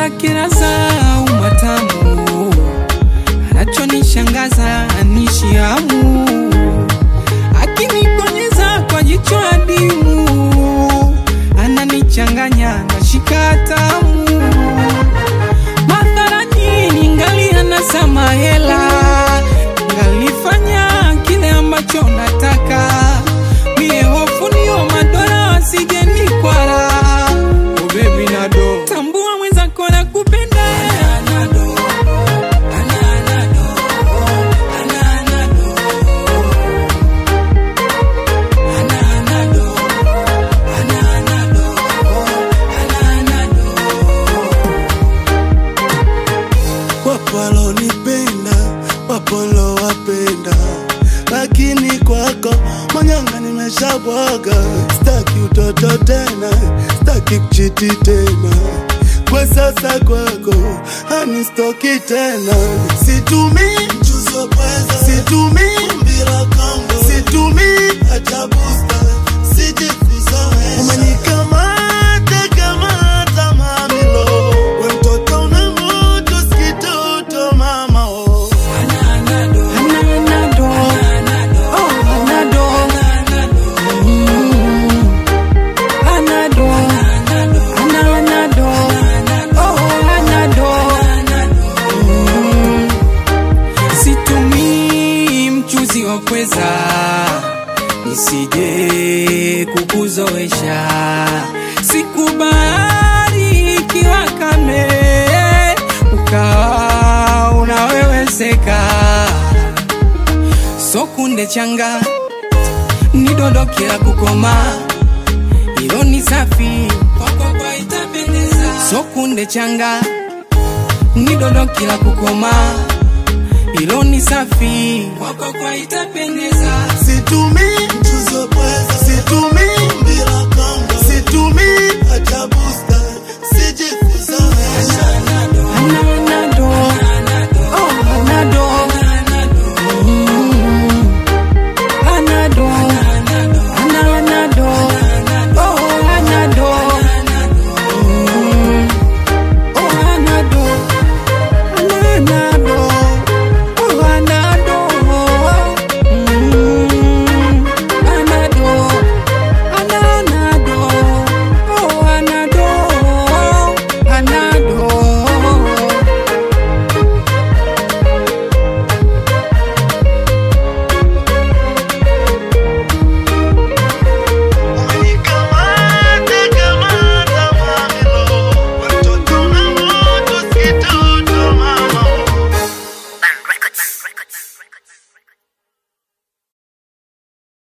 lake laza umatamu, anachonishangaza anishiamu, akinikonyeza kwa jicho adimu, ananichanganya na shikatamu madharani ningali anasama hela, ngalifanya kile ambacho nataka mie, hofu nio madola wasijeni kwara. Oh baby nado, tambua mwenzako na kupenda Wapo walonipenda, wapo wapenda, lakini kwako manyanga nimeshabwaga. Staki utoto tena, staki kuchiti tena, kwa sasa kwako hanistoki tena. Situmii mchuzi wa pweza, situmii mbira Kongo, situmii hata booster, sijikuzoesha. Umenikamata kamata mamilo, we mtoto una moto sikitoto mama oh. Ananado, oh anado, Mm. anado, ananado, oh anado, Mm. situmii mchuzi wa pweza nisije kukuzoesha, sikubali ikiwa kame ukawa unaweweseka, sokunde changa nidondokea kukoma, ilo ni safi kwako kwa itapendeza, sokunde changa nidondokea kukoma, ilo ni safi kwako kwa itapendeza. Situmii mchuzi wa pweza